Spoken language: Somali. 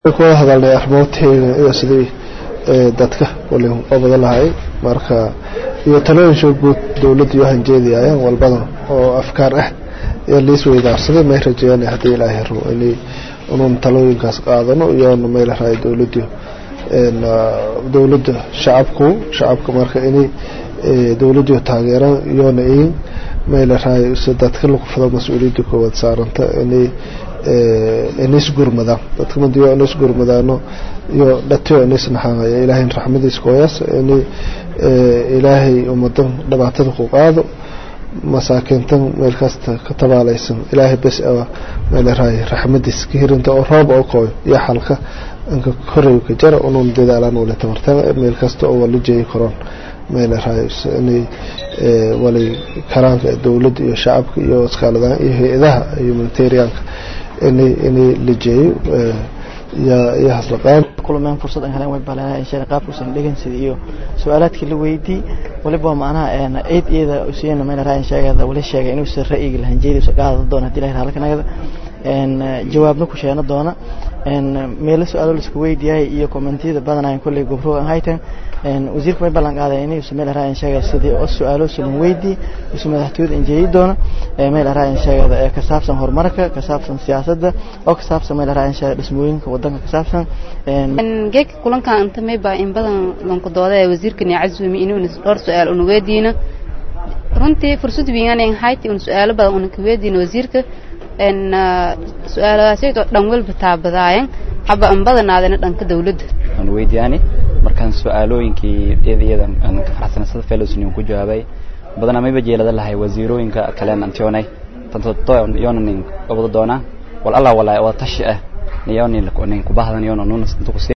kuwada hadalnay arrimoodteena iyo sidii dadka wali oo badan lahay marka iyo talooyinsha guud dowladda iyo hanjeediyayaan walbadan oo afkaar ah iyo liis weydaarsaday may rajeeyaan haddii ilaahay rabo inay unun talooyinkaas qaadano iyoona mayla rahay dowladdu dowladda shacabku shacabka marka inay dowladdu taageeraan iyoona in mayla rahay si dadka lagu fado mas-uuliyadda koowaad saaranta inay inisgurmadaan dadka madiyo inisgurmadaano iyo dhatiyo inisnaxaamaya ilaahay raxmadiis kooyaas inay ilaahay ummadan dhibaatada ku qaado masaakiintan meel kasta ka tabaalaysan ilaahay bes aba meelaraay raxmadiis ka hirinta oo roob oo kooyo iyo xalka anka koray ka jara unun dadaalaan wali tabartaba meel kasta oo wali jeeyi karoon meelaraay inay wali karaanka dowladda iyo shacabka iyo iskaaladaan iyo hay-adaha humanitarianka inay inay la jeeyo iyo haslaqaan kulmeen fursad aan heleen way baleen sheekh qaabkuusan dhegeysid iyo su'aalaadkii la weydii waliba macnaha een eed eeda usiyana meel raayin sheegada wali sheegay inuu sir ra'yiga lahan jeedii soo qaado doona hadii ilaahay halkanagada een jawaabna ku sheena doona een meel su'aalo la isku weydiiyay iyo commentiyada badan ay kulli gobro aan haytan een wasiirka way ballan qaaday inuu meel raayin sheegay sidii oo su'aalo sulan weydii isu madaxtooyada in jeedi doona meel raayin sheegada ee ka saabsan horumarka ka saabsan siyaasadda oo ka saabsan meel raayin sheegada dhismooyinka wadanka ka saabsan een geek kulanka inta may baa in badan lanku dooday wasiirka ni cazumi inuu dhowr su'aal uu weydiino runtii fursad weeyaan in hayti uu su'aalo badan uu ka weydiino wasiirka een su'aalahaas oo dhan walba taabadaayan haba in badanaadana dhanka dawladda aan weydiyaani markaan su'aalooyinkii iyada aan ka faraxsan sida fellowsni ku jawaabay badanaa mayba jeelada lahay wasiirooyinka kale antionay tanto yoonanin obada doona wal allah walaa waa tashi ah niyonin ku bahdan yoona nunas inta ku